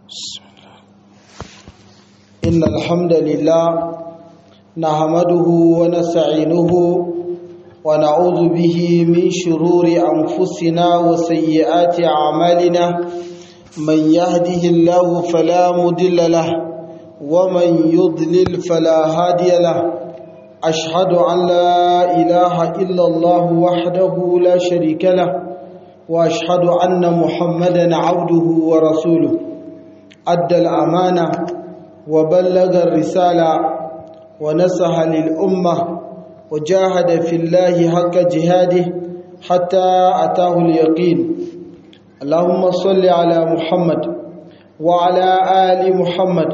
بسم الله إن الحمد لله نحمده ونستعينه ونعوذ به من شرور أنفسنا وسيئات أعمالنا من يهده الله فلا مضل له ومن يضلل فلا هادي له أشهد أن لا إله إلا الله وحده لا شريك له وأشهد أن محمدا عبده ورسوله أدى الأمانة وبلغ الرسالة ونصح للأمة وجاهد في الله حق جهاده حتى أتاه اليقين اللهم صل على محمد وعلى آل محمد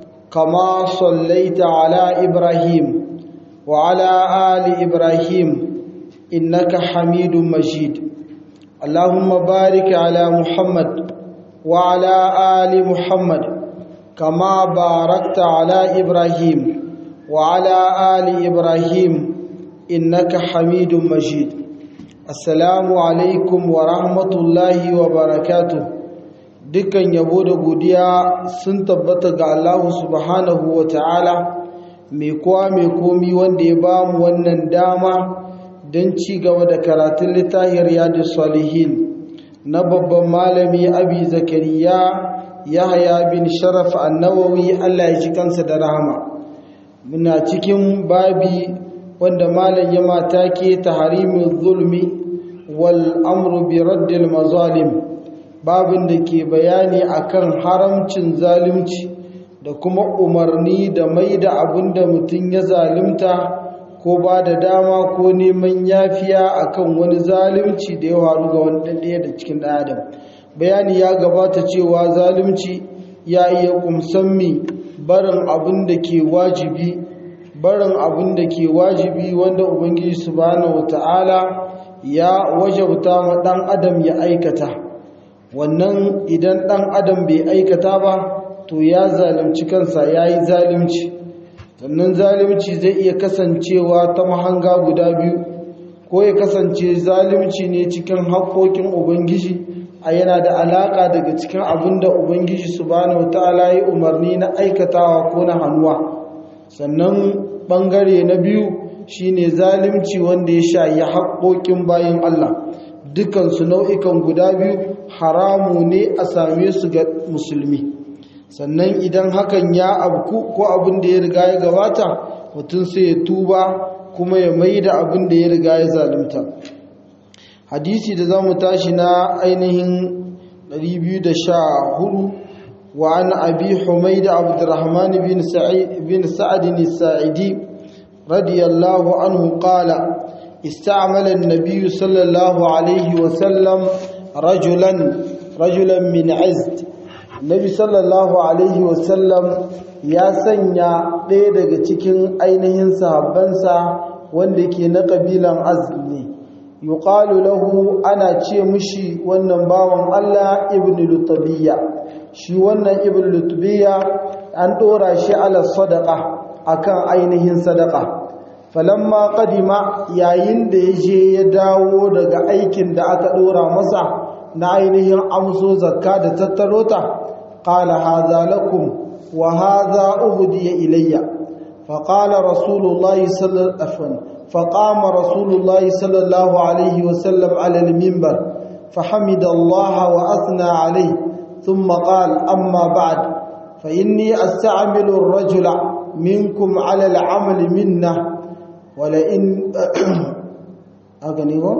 كما صليت على إبراهيم وعلى آل إبراهيم إنك حميد مجيد اللهم بارك على محمد وعلى آل محمد كما باركت على إبراهيم وعلى آل إبراهيم إنك حميد مجيد السلام عليكم ورحمة الله وبركاته dukkan yabo da godiya sun tabbata ga Allah subhanahu wa ta'ala mai kowa mai komi wanda ya ba mu wannan dama don ci gaba da karatun littafin riyadu salihin na babban malami abi zakariya yahaya bin sharaf annawawi Allah ya ji kansa da rahama muna cikin babi wanda malam ya mata ke taharimin zulmi wal amru bi raddil mazalim babin da ke bayani akan haramcin zalunci da kuma umarni da mai da abin da mutum ya zalunta ko ba da dama ko neman yafiya akan wani zalunci da ya faru ga wani ɗaya da cikin ɗan adam bayani ya gabata cewa zalunci ya iya kumsan mi barin abin da ke wajibi barin abin da ke wajibi wanda ubangiji subhanahu wata'ala ya wajabta ma ɗan adam ya aikata wannan idan ɗan adam bai aikata ba to ya zalunci kansa ya yi zalunci sannan zalunci zai iya kasancewa ta mahanga guda biyu ko ya kasance zalunci ne cikin haƙoƙin ubangiji a yana da alaƙa daga cikin abin da ubangiji subhanahu ta'ala yi umarni na aikatawa ko na hannuwa sannan ɓangare na biyu shine zalunci wanda ya sha ya haƙoƙin bayan Allah dukansu nau'ikan guda biyu haramu ne a same su ga musulmi sannan idan hakan ya abku ko abin da ya riga ya gabata mutum sai ya tuba kuma ya mai da abin da ya riga ya zalunta hadisi da za mu tashi na ainihin 214 wa an abi humaid abdurrahman bin sa'id bin sa'd as-sa'idi radiyallahu anhu qala استعمل النبي صلى الله عليه وسلم رجلا رجلا من عزد Nabi sallallahu Alaihi wasallam ya sanya ɗaya daga cikin ainihin sahabbansa wanda ke na ƙabilan azmi yuqalu lahu ana ce mushi wannan bawan Allah ibn lutubiyya shi wannan ibn lutubiyya an ɗora shi ala sadaqa akan ainihin sadaqa falamma qadima yayin da ya je ya dawo daga aikin da aka ɗora masa na ainihin amso zakka da tattaro ta قال هذا لكم وهذا أهدي إلي فقال رسول الله صلى الله عليه فقام رسول الله صلى الله عليه وسلم على المنبر فحمد الله وأثنى عليه ثم قال أما بعد فإني أستعمل الرجل منكم على العمل منا ولئن أغنيه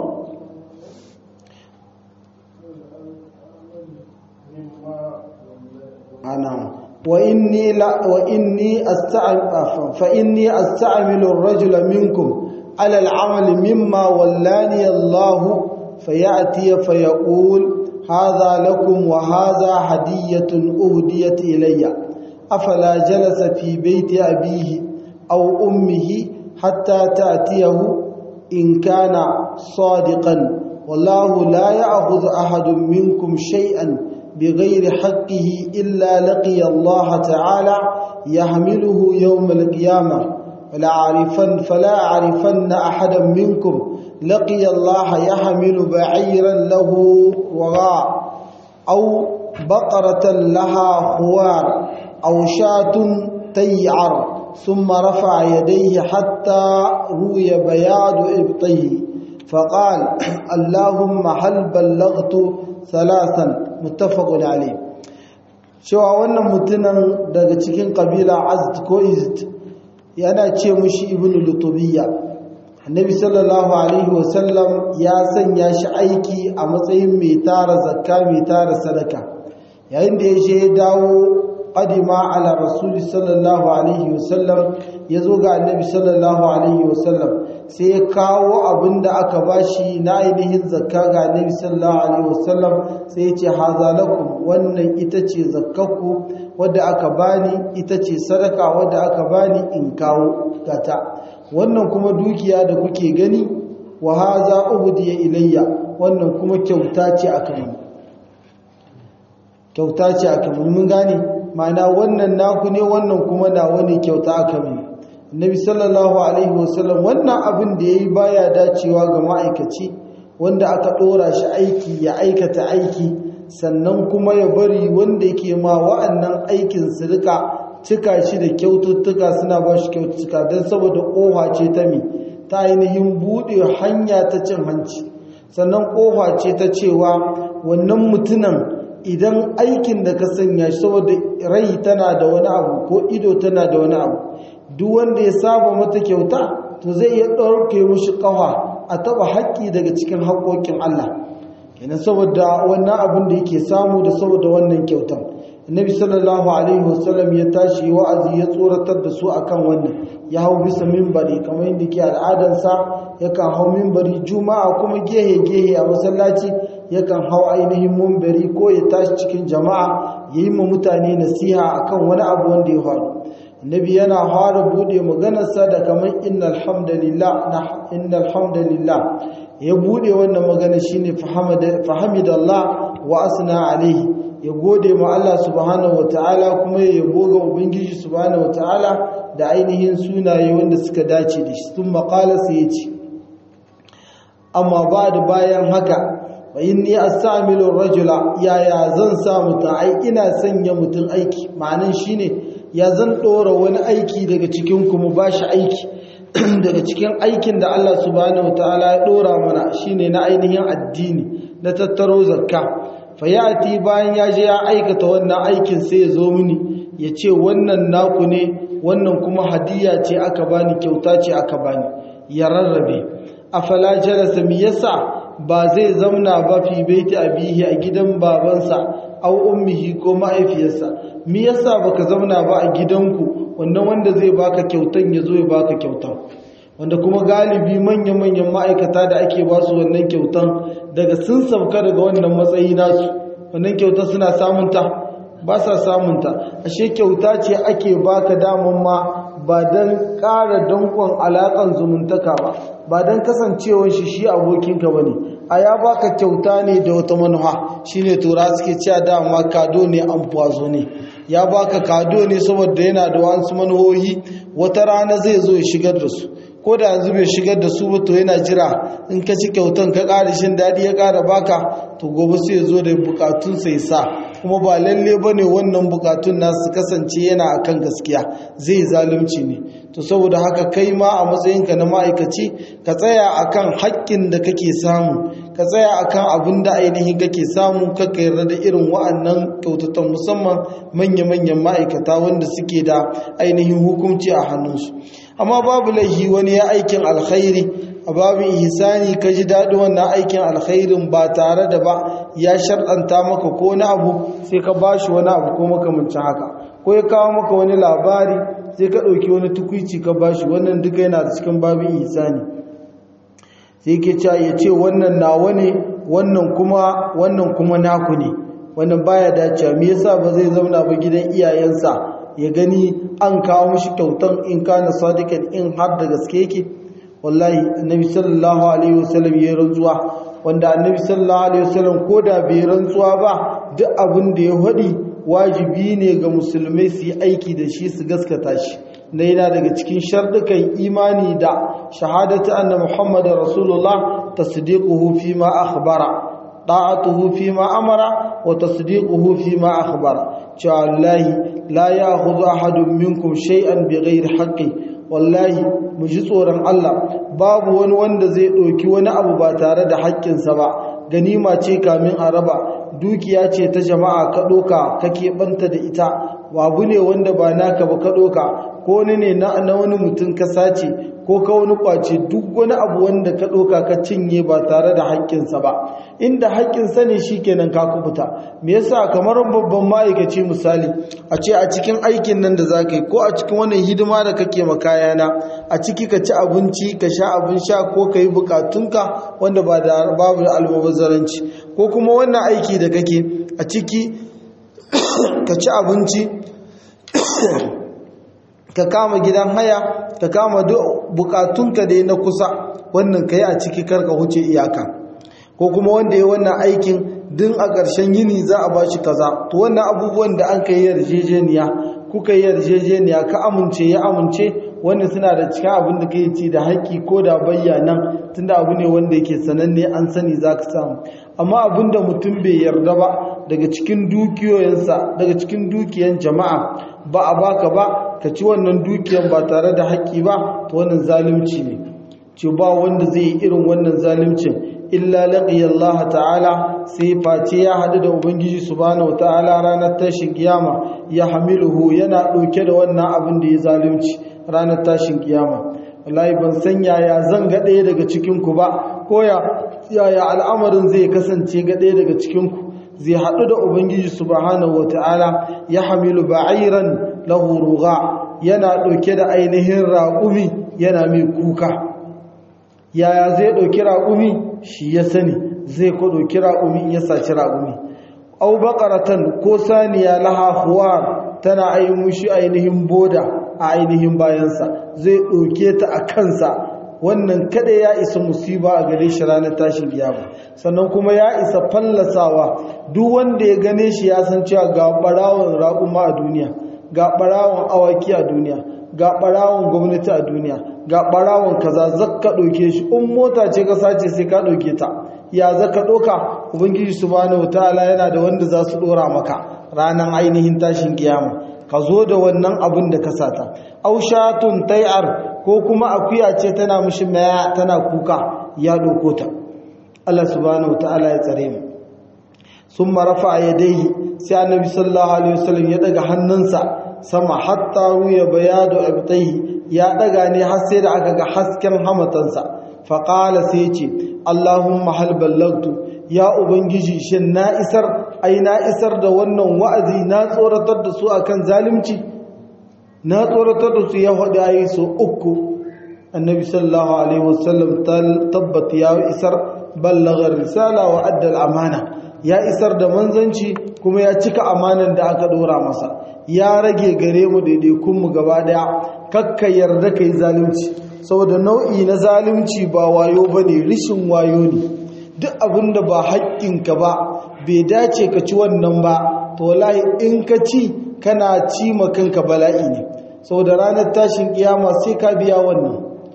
أنا وإني لا وإني أستعمل فإني أستعمل الرجل منكم على العمل مما ولاني الله فيأتي فيقول هذا لكم وهذا هدية أهديت إلي أفلا جلس في بيت أبيه أو أمه حتى تأتيه إن كان صادقا والله لا يأخذ أحد منكم شيئا بغير حقه إلا لقي الله تعالى يحمله يوم القيامة فلا أعرفن فلا أعرفن أحدا منكم لقي الله يحمل بعيرا له وراء أو بقرة لها خوار أو شاة تيعر ثم رفع يديه حتى روي بياض إبطيه فقال اللهم هل بلغت ثلاثا متفق عليه cewa wannan mutumin daga cikin kabila azd ko izd yana ce mushi ibnu lutubiyya annabi sallallahu alaihi wasallam ya sanya shi aiki a matsayin mai tara zakka mai tara sadaka yayin da ya je ya dawo qadima ala rasuli sallallahu alaihi wasallam ya zo ga annabi sallallahu alaihi wasallam sai ya kawo abin da aka bashi na ainihin zakka ga annabi sallallahu alaihi wasallam sai ya ce haza lakum wannan ita ce zakkaku wadda aka bani ita ce sadaka wadda aka bani in kawo gata wannan kuma dukiya da kuke gani wa haza ubdiya ilayya wannan kuma kyauta ce aka yi kyauta ce aka yi mun gane ma'ana wannan naku ne wannan kuma na wani kyauta aka yi Nabi sallallahu alaihi wasallam wannan abin da yayi baya dacewa ga ma'aikaci wanda aka dora shi aiki ya aikata aiki sannan kuma ya bari wanda yake ma wa'annan aikin su rika cika shi da kyaututtuka suna ba shi kyaututtuka don saboda ƙofa ce ta mi ta ainihin buɗe hanya ta cin hanci sannan ƙofa ce ta cewa wannan mutunan idan aikin da ka sanya shi saboda rai tana da wani abu ko ido tana da wani abu duk wanda ya saba mata kyauta to zai iya ɗauke mushi ƙafa a taɓa haƙƙi daga cikin haƙoƙin Allah kenan saboda wannan abin da yake samu da saboda wannan kyautan annabi sallallahu alaihi wasallam ya tashi wa'azi ya tsoratar da su akan wannan ya hau bisa minbari kamar yadda ke al'adansa yakan hau minbari juma'a kuma gehe gehe a masallaci yakan hau ainihin minbari ko ya tashi cikin jama'a ya yi ma mutane nasiha akan wani abu wanda ya faru annabi yana fara bude maganarsa da kamar innal hamdalillah innal hamdalillah ya bude wannan magana shine fahamidallah wa asna alaihi ya gode ma Allah subhanahu wataala kuma ya yabo ga ubangiji subhanahu wataala da ainihin sunaye wanda suka dace da shi sun maƙala sai ya ce amma ba da bayan haka wa inni astamilu rajula yaya zan sa mutum ai ina sanya mutum aiki ma'anin shine ya zan ɗora wani aiki daga cikin kuma ba shi aiki daga cikin aikin da Allah subhanahu wataala ya ɗora mana shine na ainihin addini na tattaro zakka fayati bayan ya je ya aikata wannan aikin sai ya zo mini ya ce wannan naku ne wannan kuma hadiya ce aka bani kyauta ce aka bani ya rarrabe afala jalasa mi yasa ba zai zamna ba fi baiti abihi a gidan babansa au ummihi ko ma'aifiyarsa mi yasa baka zamna ba a gidanku wannan wanda zai baka kyautan ya zo ya baka kyautan wanda kuma galibi manya-manyan ma'aikata da ake ba su wannan kyautan daga sun sauka daga wannan matsayi nasu wannan kyauta suna samunta ba sa samunta ashe kyauta ce ake baka daman ma ba don ƙara dankon alaƙan zumuntaka ba ba don kasancewar shi shi abokinka ba ne a ya baka kyauta ne da wata manuha shine tura suke cewa dama kado ne an fazo ne ya baka kado ne saboda yana da wasu manuhohi wata rana zai zo ya shigar da su ko da yanzu bai shigar da su ba to yana jira in ka ci kyautan ka ƙara shin daɗi ya ƙara baka to gobe sai ya zo da bukatun sai sa kuma ba lalle ba ne wannan bukatun nasu kasance yana akan gaskiya zai zalunci ne to saboda haka kai ma a matsayinka na ma'aikaci ka tsaya akan haƙƙin da kake samu ka tsaya akan abin da ainihin kake samu kaka yarda da irin wa'annan kyautatan musamman manya-manyan ma'aikata wanda suke da ainihin hukunci a hannunsu amma babu laihi wani ya aikin alkhairi a babin ihsani ka ji daɗi wannan aikin alkhairin ba tare da ba ya sharɗanta maka ko wani abu sai ka ba shi wani abu ko makamancin haka ko ya kawo maka wani labari sai ka ɗauki wani tukwici ka ba shi wannan duka yana da cikin babin ihsani sai ke cewa ya ce wannan nawa ne wannan kuma wannan kuma naku ne wannan baya dacewa me yasa ba zai zauna ba gidan iyayensa ya gani an kawo mishi kyautan in kana sadiqan in har da gaske yake wallahi annabi sallallahu alaihi wasallam ya rantsuwa wanda annabi sallallahu alaihi wasallam ko da bai rantsuwa ba duk abin da ya hadi wajibi ne ga musulmai su yi aiki da shi su gaskata shi na yana daga cikin shardukan imani da shahadatu anna muhammadar rasulullah tasdiquhu fi ma akhbara ta'atuhu fi ma amara wa tasdiquhu fi ma akhbara cewa wallahi la ya'khudhu ahadun minkum shay'an bighairi haqqi wallahi mu ji tsoron Allah babu wani wanda zai ɗauki wani abu ba tare da haƙƙinsa ba ganima ce kamin a raba dukiya ce ta jama'a ka ɗoka kake ɓanta da ita babu ne wanda ba naka ba ka ɗoka ko wani ne na wani mutum ka sace ko ka wani kwace duk wani abu wanda ka ɗoka ka cinye ba tare da haƙƙinsa ba inda haƙƙinsa ne shi kenan ka kubuta me yasa kamar babban ma'aikaci misali a ce a cikin aikin nan da za ka yi ko a cikin wannan hidima da kake makayana a ciki ka ci abinci ka sha abin sha ko ka yi bukatunka wanda ba da babu almubazzaranci ko kuma wannan aiki da kake a ciki ka ci abinci ka kama gidan haya ka kama bukatunka da na kusa wannan ka yi a ciki karka huce iyaka ko kuma wanda ya wannan aikin din a ƙarshen yini za a ba shi kaza to wannan abubuwan da an ka yi yarjejeniya kuka yi yarjejeniya ka amince ya amince wanda suna da cikin abin da kai ci da haƙƙi ko da bayyanan tunda abu ne wanda yake sananne an sani za ka samu amma abin da mutum bai yarda ba daga cikin dukiyoyinsa daga cikin dukiyan jama'a ba a baka ba ka ci wannan dukiyan ba tare da haƙƙi ba to wannan zalunci ne ce ba wanda zai yi irin wannan zaluncin illa laqiya Allah ta'ala sai face ya hadu da ubangiji subhanahu ta'ala ranar tashin kiyama ya hamiluhu yana dauke da wannan abin da ya zalunci ranar tashin kiyama wallahi ban san yaya zan ga ɗaya daga cikin ku ba ko ya yaya al'amarin zai kasance ga ɗaya daga cikin ku zai hadu da ubangiji subhanahu ta'ala ya hamilu ba'iran lahu rugha yana dauke da ainihin raƙumi yana mai kuka yaya zai ɗauki raƙumi shi ya sani zai ko ɗauki raƙumi ya saci raƙumi au baƙaratan ko saniya laha huwar tana mushi ainihin boda a ainihin bayansa zai ɗauke ta a kansa wannan kada ya isa musiba a gare shi ranar tashin kiyama sannan kuma ya isa fallasawa duk wanda ya gane shi ya san cewa ga ɓarawon raƙuma a duniya ga ɓarawon awaki a duniya ga ɓarawon gwamnati a duniya ga ɓarawon kaza zakka ɗauke shi in mota ce ka sace sai ka ɗauke ta ya zaka ɗauka ubangiji subhanahu ta'ala yana da wanda za su ɗora maka ranar ainihin tashin kiyama ka zo da wannan abin da ka sata aushatun tai'ar ko kuma akuya ce tana mishi maya tana kuka ya ɗauko ta Allah subhanahu ta'ala ya tsare mu sun marafa a yadai sai annabi sallallahu alaihi wasallam ya daga hannunsa sama hatta ruya bayadu abtai ya daga ne har sai da aka ga hasken hamatansa faqala sai ce Allahumma hal ballagtu ya ubangiji shin na isar ai na isar da wannan wa'azi na tsoratar da su akan zalunci na tsoratar da su ya hada ayi so uku annabi sallallahu alaihi wasallam tabbat ya isar ballagha risala wa adda al-amana ya isar da manzanci kuma ya cika amanan da aka dora masa ya rage gare mu daidaikunmu gaba daya kakka yarda ka yi zalunci saboda nau'i na zalunci ba wayo ba ne rishin wayo ne duk abin da ba haƙƙinka ba bai dace ka ci wannan ba to wallahi in ka ci kana ci kanka bala'i ne saboda ranar tashin kiyama sai ka biya wannan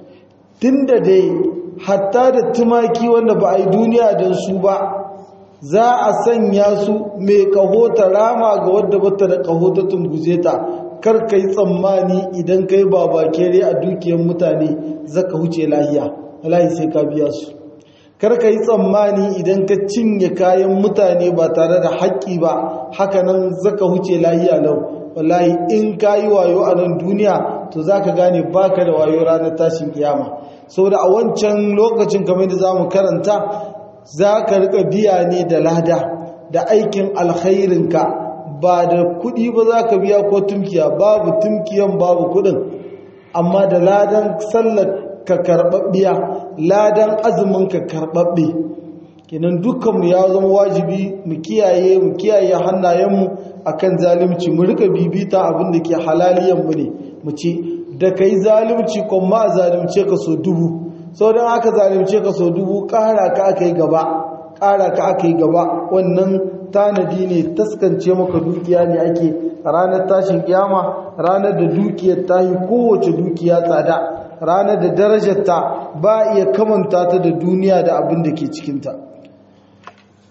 tunda dai hatta da tumaki wanda ba a yi duniya don su ba za a sanya su mai kaho ta rama ga wadda bata da kaho ta tunguze ta kar ka yi tsammani idan ka yi babakere a dukiyar mutane zaka huce lahiya lahi sai ka biya su kar ka yi tsammani idan ka cinye kayan mutane ba tare da haƙƙi ba hakanan zaka huce lahiya lau wallahi in ka yi wayo a nan duniya to za ka gane baka da wayo ranar tashin kiyama saboda a wancan lokacin kamar da za mu karanta za ka rika biya ne da lada da aikin alkhairinka ba da kudi ba za ka biya ko tumkiya babu tumkiyan babu kudin amma da ladan sallar ka karɓaɓɓiya ladan azumin ka karɓaɓɓe kenan dukkanmu ya zama wajibi mu kiyaye mu kiyaye hannayenmu akan zalunci mu rika bibita abin da ke halaliyanmu ne mu ce da kai zalunci kuma a zalunce ka so dubu sau don aka zalimce ka sau dubu ƙara ka aka yi gaba ƙara ka aka yi gaba wannan tanadi ne taskance maka dukiya ne ake ranar tashin kiyama ranar da dukiyar ta yi kowace dukiya tsada ranar da darajarta ba iya kamanta ta da duniya da abin da ke cikinta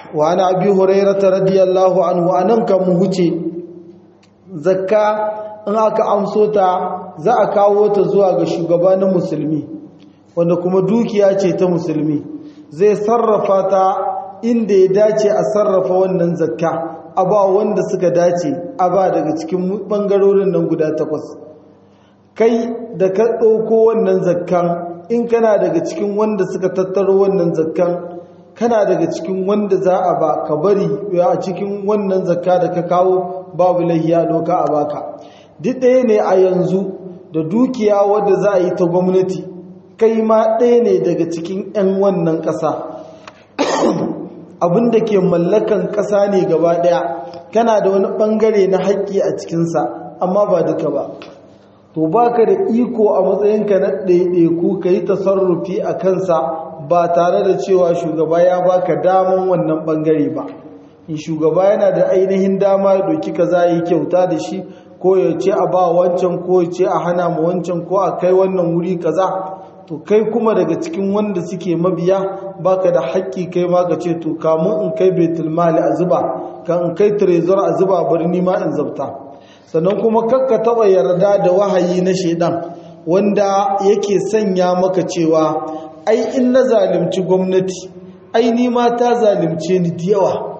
wa ana abi hurairata radiyallahu anhu anan kan mu huce zakka in aka amso ta za a kawo ta zuwa ga shugabanin musulmi wanda kuma dukiya ce ta musulmi zai sarrafa ta inda ya dace a sarrafa wannan zakka a ba wanda suka dace a ba daga cikin bangarorin nan guda takwas kai da ka ɗauko wannan zakkan in kana daga cikin wanda suka tattaro wannan zakkan kana daga cikin wanda za a ba ka bari a cikin wannan zakka da ka kawo babu lahiya doka a baka duk ɗaya ne a yanzu da dukiya wadda za a yi ta gwamnati kai ma ɗaya ne daga cikin 'yan wannan ƙasa abin da ke mallakan ƙasa ne gaba ɗaya kana da wani ɓangare na haƙƙi a cikinsa amma ba duka ba to baka da iko a matsayinka na ɗaiɗaiku ka yi tasarrufi a kansa ba tare da cewa shugaba ya baka daman wannan ɓangare ba in shugaba yana da ainihin dama ya ɗauki ka za yi kyauta da shi ko ya ce a ba wancan ko ya ce a hana ma wancan ko a kai wannan wuri kaza to kai kuma daga cikin wanda suke mabiya baka da haƙƙi kai ma ka ce to kamun in kai baitul mali a zuba kan in kai trezor a zuba birni ma in zabta sannan kuma kakka taɓa yarda da wahayi na shaidan wanda yake sanya maka cewa ai in na zalunci gwamnati ai ni ma ta zalunce ni da yawa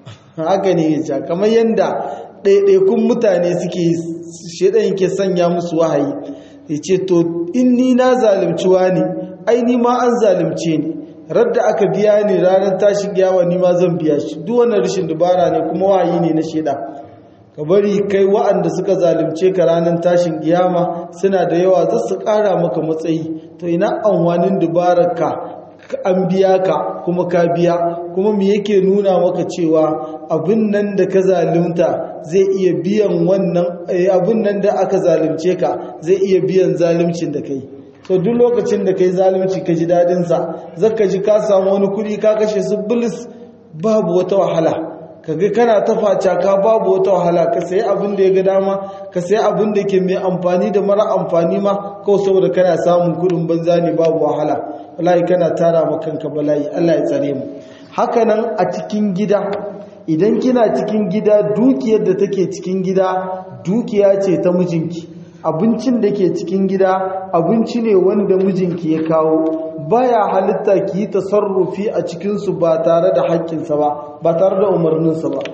haka ne ya kamar yadda ɗaiɗaikun mutane suke shaidan yake sanya musu wahayi ya ce to in ni na zalunci wani ai ni ma an zalunce ni radda aka biya ni ranar tashin giyawa ni ma zan biya shi duk wannan rashin dubara ne kuma wahayi ne na shaidan ka bari kai wa'anda suka zalunce ka ranar tashin kiyama suna da yawa za su ƙara maka matsayi to ina amfanin dubararka an biya ka kuma ka biya kuma me yake nuna maka cewa abin nan da ka zalunta zai iya biyan wannan abin nan da aka zalunce ka zai iya biyan zaluncin da kai to duk lokacin da kai zalunci ka ji dadin sa zaka ji ka samu wani kuɗi ka kashe su bilis babu wata wahala kaga kana ta faca ka babu wata wahala ka sayi abin da ya ga dama ka sayi abin da ke mai amfani da mara amfani ma kawai saboda kana samun kudin banza ne babu wahala wallahi kana tara ma kanka bala'i Allah ya tsare mu haka nan a cikin gida idan kina cikin gida dukiyar da take cikin gida dukiya ce ta mijinki abincin da ke cikin gida abinci ne wanda mijinki ya kawo baya halitta ki yi tasarrufi a cikinsu ba tare da haƙƙinsa ba ba tare da umarninsa ba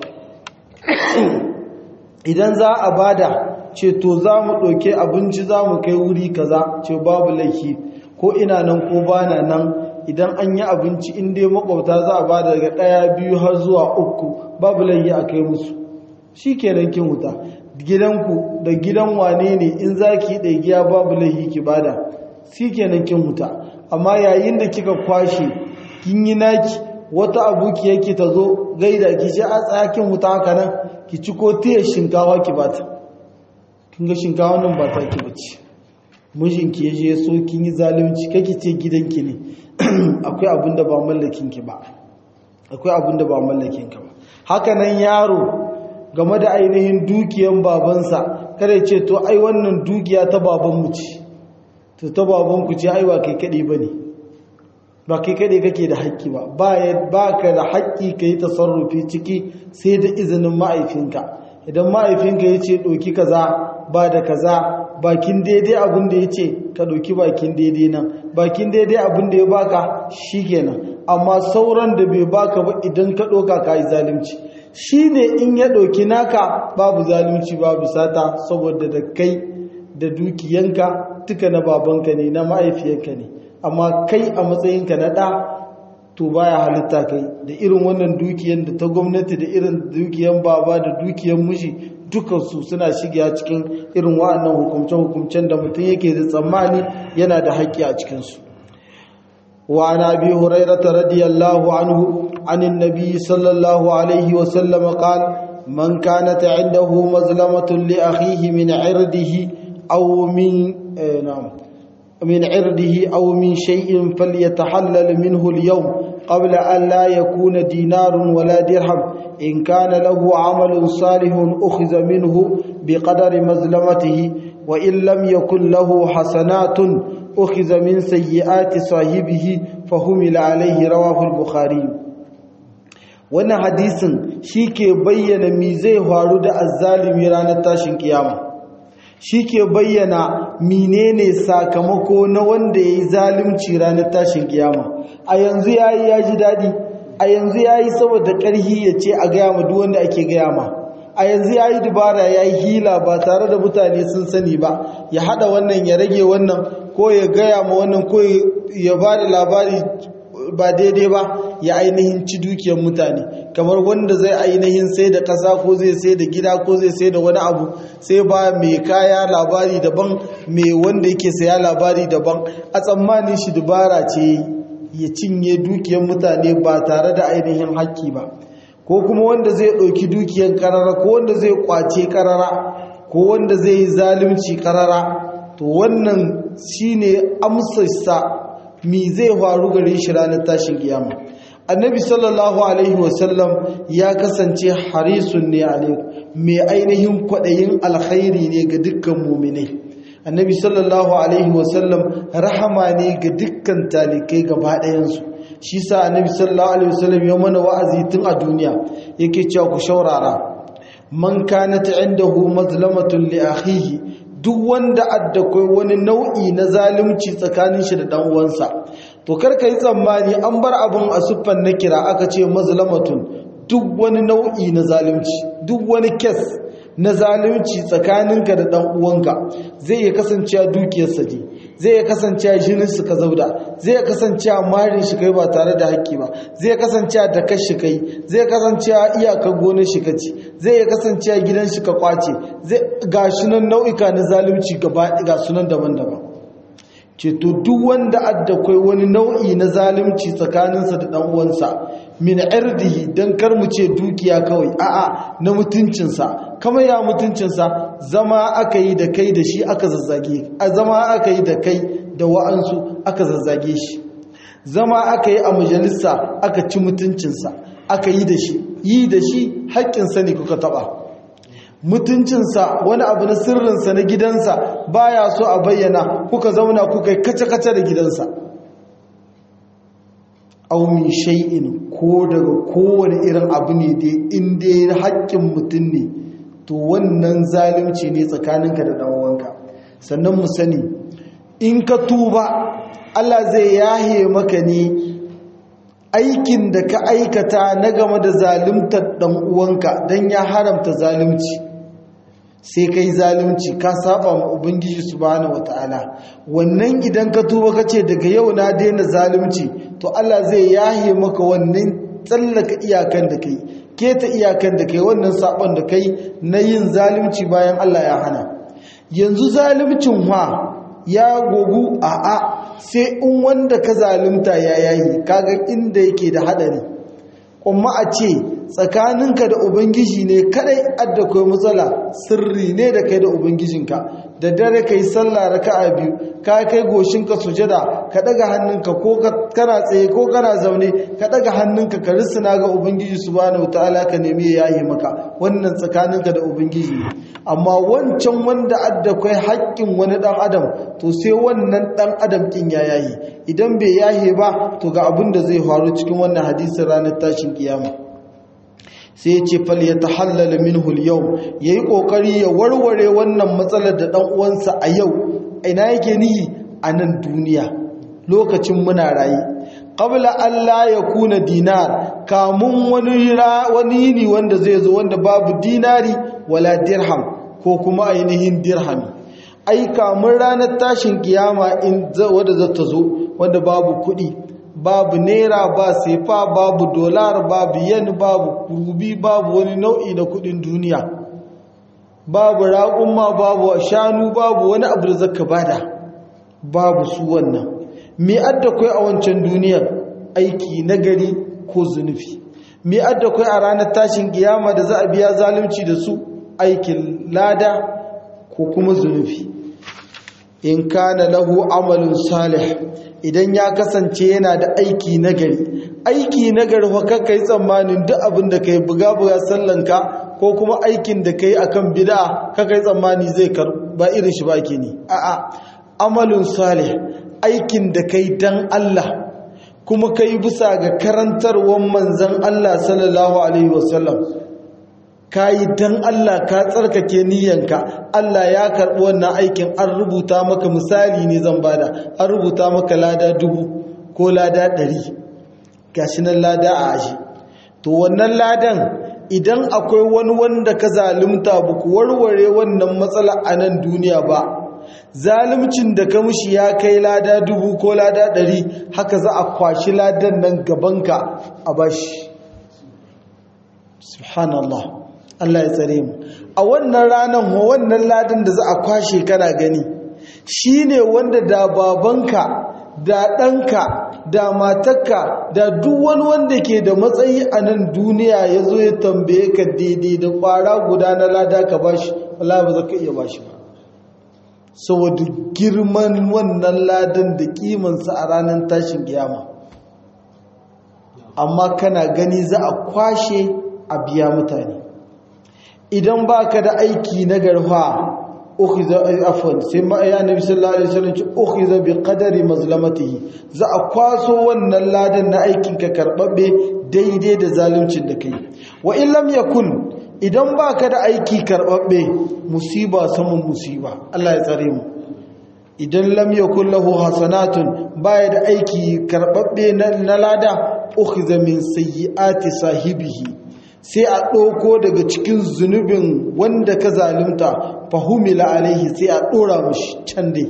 idan za a bada ce to za mu ɗauke abinci za mu kai wuri kaza ce babu laifi ko ina nan ko bana nan idan an yi abinci in dai makwabta za a bada daga ɗaya biyu har zuwa uku babu laifi a kai musu shi kenan kin wuta gidanku da gidan wane ne in za ki yi giya babu laifi ki bada shi kenan kin wuta amma yayin da kika kwashe kin yi naki wata abuki yake ta zo gaida ki ce a tsakin wuta haka nan ki ci ko tiya shinkawa ki bata kin ga shinkawa nan ba ta ki bace mijinki ya je so kin yi zalunci kake ce gidanki ne akwai abin da ba mallakin ki ba akwai abin da ba mallakin ka ba haka nan yaro game da ainihin dukiyan babansa kada ce to ai wannan dukiya ta babanmu ce to ta babanku ce ai ba kai kaɗai ba ne ba kai kaɗai kake da haƙƙi ba ba ka da haƙƙi ka yi tasarrufi ciki sai da izinin ma'aifinka idan ma'aifinka ya ce ɗauki kaza ba da kaza bakin daidai abin da ya ce ka ɗauki bakin daidai nan bakin daidai abin da ya baka shi kenan amma sauran da bai baka ba idan ka ɗauka ka yi zalunci shi ne in ya ɗauki naka babu zalunci babu sata saboda da kai da dukiyanka duka na babanka ne na ma'aifiyanka ne amma kai a matsayinka na ɗa to baya halitta kai da irin wannan dukiyan da ta gwamnati da irin dukiyan baba da dukiyan miji dukansu suna shiga cikin irin wa'annan hukumce-hukumcen da mutum yake da tsammani yana da haƙƙi a cikinsu وعن ابي هريره رضي الله عنه عن النبي صلى الله عليه وسلم قال من كانت عنده مظلمه لاخيه من عرضه او من نعم من عرضه او من شيء فليتحلل منه اليوم قبل ان لا يكون دينار ولا درهم ان كان له عمل صالح اخذ منه بقدر مظلمته وان لم يكن له حسنات أخذ من سيئات صاحبه فهمل عليه رواه البخاري wannan hadisin shi ke bayyana mi zai faru da azzalimi ranar tashin kiyama shi ke bayyana menene sakamako na wanda ya yi zalimci ranar tashin kiyama a yanzu ya yi ya ji daɗi a yanzu ya yi saboda ƙarhi ya ce a gaya ma duk wanda ake gaya ma a yanzu ya yi dubara ya yi hila ba tare da mutane sun sani ba ya haɗa wannan ya rage wannan ko ya gaya ma wannan ko ya ba da labari ba daidai ba ya ainihin ci dukiyar mutane kamar wanda zai ainihin sai da ƙasa ko zai sai da gida ko zai sai da wani abu sai ba mai kaya labari daban mai wanda yake saya labari daban a tsammanin shi dubara ce ya cinye dukiyar mutane ba tare da ainihin haƙƙi ba ko kuma wanda zai ɗauki dukiyar karara ko wanda zai kwace karara ko wanda zai yi zalunci karara to wannan shine amsarsa mi zai faru gare shi ranar tashin kiyama annabi sallallahu alaihi wasallam ya kasance harisun ne alaikum mai ainihin kwaɗayin alkhairi ne ga dukkan muminai annabi sallallahu alaihi wasallam rahama ne ga dukkan talikai gaba ɗayansu shi sa annabi sallallahu alaihi wasallam ya mana wa'azi tun a duniya yake cewa ku shaurara man kanat indahu mazlamatun li akhihi duk wanda addakwai wani nau'i na zalunci tsakanin shi da dan uwansa to karka yi tsammani an bar abin a siffan na kira aka ce mazlamatun duk wani nau'i na zalunci duk wani kes na zalunci tsakaninka da dan uwanka zai iya kasancewa dukiyarsa ne zai iya kasancewa jinin su ka zauda zai iya kasancewa marin shi kai ba tare da haƙƙi ba zai iya kasancewa da kashi kai zai iya kasancewa iyakar gonar shi kaci zai iya kasancewa gidan shi ka kwace zai ga nan nau'ika na zalunci gaba ga sunan daban-daban ce to duk wanda adda kai wani nau'i na zalunci tsakaninsa da dan uwansa min irdihi dan kar mu ce dukiya kawai a'a na mutuncinsa kamar ya mutuncinsa zama aka yi da kai da shi aka zazzage a zama aka yi da kai da wa'ansu aka zazzage shi zama aka yi a majalisa aka ci mutuncinsa aka yi da shi yi da shi haƙƙinsa ne kuka taɓa mutuncinsa wani abu na sirrinsa na gidansa baya so a bayyana kuka zauna kuka yi kace-kace da gidansa aumin shay'in ko daga kowane irin abu ne dai inda ya haƙƙin mutum ne to wannan zalunci ne tsakaninka da ɗanwanka sannan mu sani in ka tuba Allah zai yahe maka ne aikin da ka aikata na game da zaluntar ɗan'uwanka don ya haramta zalunci sai kai zalunci ka saba ma ubangiji subhanahu wataala wannan idan ka tuba kace daga yau na daina zalunci to Allah zai yahe maka wannan tsallaka iyakan da kai keta iyakan da kai wannan sabon da kai na yin zalunci bayan Allah ya hana yanzu zaluncin wa ya gogu a a sai in wanda ka zalunta ya yayi kaga inda yake da hadari kuma a ce tsakaninka da ubangiji ne kadai adda kai matsala sirri ne da kai da ubangijinka da dare kai sallah raka'a biyu ka kai goshinka sujada ka daga hannunka ko kana tsaye ko kana zaune ka daga hannunka ka risina ga ubangiji subhanahu wataala ka nemi ya yayi maka wannan tsakaninka da ubangiji ne amma wancan wanda adda kai haƙƙin wani dan adam to sai wannan dan adam kin ya yayi idan bai yahe ba to ga abin da zai faru cikin wannan hadisin ranar tashin kiyama sai ce fal ya tahallala minhu al-yawm yayi kokari ya warware wannan matsalar da dan uwansa a yau ina yake nihi a nan duniya lokacin muna rayi qabla Allah ya kuna dinar kamun wani wani yini wanda zai zo wanda babu dinari wala dirham ko kuma ainihin dirhami ai kamun ranar tashin kiyama in wanda zata zo wanda babu kuɗi babu naira ba sefa babu dolar babu yen babu rubi babu wani nau'i na kudin duniya babu raƙumma babu shanu babu wani abu da zaka bada babu su wannan me adda kai a wancan duniyar aiki nagari ko zunufi me adda kai a ranar tashin kiyama da za a biya zalunci da su aikin lada ko kuma zunufi in kana lahu amalun salih idan ya kasance yana da aiki nagari aiki nagari fa kai tsammanin duk abin da kai buga buga sallanka ko kuma aikin da kai akan bid'a kai tsammani zai kar ba irin shi ba ke ni a'a amalun salih aikin da kai dan Allah kuma ka yi bisa ga karantarwar manzan Allah sallallahu Alaihi wasallam ka yi don Allah ka tsarkake niyyanka Allah ya karɓi wannan aikin an rubuta maka misali ne zan bada an rubuta maka lada dubu ko lada ɗari gashi nan lada a aji to wannan ladan idan akwai wani wanda ka zalunta ba ku warware wannan matsala a nan duniya ba zalimcin da ka mushi ya kai lada dubu ko lada ɗari haka za a kwashi ladan nan gabanka a bashi subhanallah Allah ya tsare mu a wannan ranar wannan ladan da za a kwashe kana gani shine wanda da babanka da ɗanka da matarka da duk wani wanda ke da matsayi a nan duniya ya zo ya tambaye ka daidai da ƙwara guda na lada ka bashi Allah ba za ka iya bashi ba saboda girman wannan ladan da kimansa a ranar tashin kiyama amma kana gani za a kwashe a biya mutane idan ba ka da aiki na garfa ukhiza afwan sai ma ya nabi sallallahu alaihi wasallam ce ukhiza bi qadari mazlamatihi za a kwaso wannan ladan na aikin ka karbabbe daidai da zaluncin da kai wa in lam yakun idan baka da aiki karbabbe musiba saman musiba Allah ya tsare mu idan lam yakun lahu hasanatun baya da aiki karbabbe na lada ukhiza min sayyiati sahibihi sai a ɗauko daga cikin zunubin wanda ka zalimta fahimila alaihi sai a ɗora mashi can dai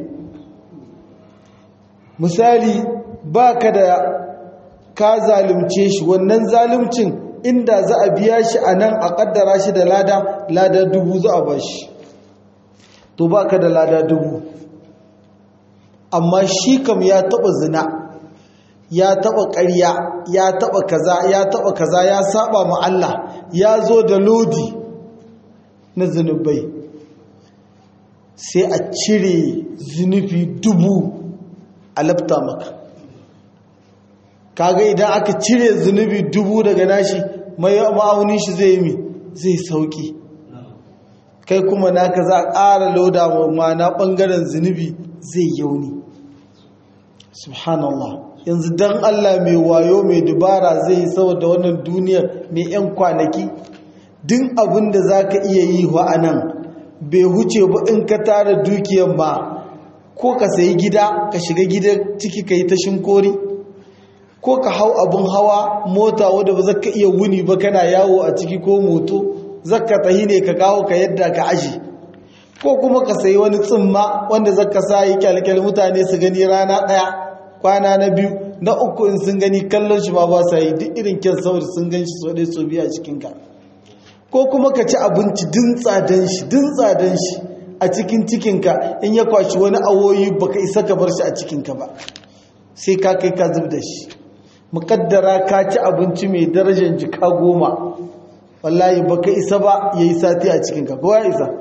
misali ba ka da ka zalimce shi wannan zalimcin inda za a biya shi a nan a ƙaddara shi da lada lada dubu za a ba shi to ba ka da lada dubu amma shi kam ya taɓa zina ya taba ƙarya ya taba kaza ya taba kaza ya saba ma Allah ya zo da lodi na zunubai sai a cire zunubi dubu a lafta maka kaga idan aka cire zunubi dubu daga nashi mai ma'aunin shi zai yi zai sauki kai kuma naka za a ƙara loda ma na ɓangaren zunubi zai yauni subhanallah yanzu dan Allah mai wayo mai dubara zai yi saboda wannan duniyar mai 'yan kwanaki din abin da za ka iya yi wa a nan bai huce ba in ka tara dukiyar ba ko ka sayi gida ka shiga gida ciki ka yi ta shinkori ko ka hau abin hawa mota wadda ba za ka iya wuni ba kana yawo a ciki ko moto zaka tahi ne ka kawo ka yadda ka aji ko kuma ka sayi wani tsimma wanda zaka sa yi kyalkyal mutane su gani rana ɗaya kwana na biyu na uku in sun gani kallon shi ma ba sa yi duk irin kyan saboda sun gan shi so ɗaya so biyu a cikinka ko kuma ka ci abinci din tsadan shi din tsadan shi a cikin cikinka in ya kwashi wani awoyi baka isa ka bar shi a cikinka ba sai ka kai ka zub da shi muƙaddara ka ci abinci mai darajar jika goma wallahi baka isa ba ya yi sati a cikinka kowa ya isa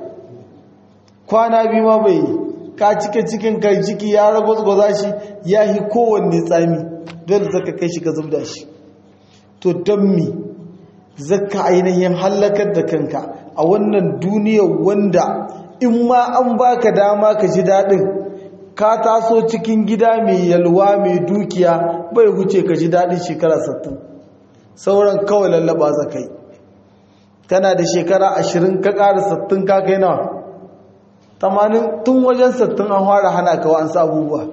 kwana biyu ma bai yi ka cike cikin kai ciki ya ragwazgwaza shi ya yi kowanne tsami dole zaka kai shi ka zubda shi to don mi zaka ainihin hallakar da kanka a wannan duniyar wanda in ma an baka dama ka ji daɗin ka taso cikin gida mai yalwa mai dukiya bai huce ka ji daɗin shekara 60 sauran kawai lallaba za kai kana da shekara 20 ka ƙara 60 ka kai nawa tamanin tun wajen sattin an fara hana ka wa'ansu abubuwa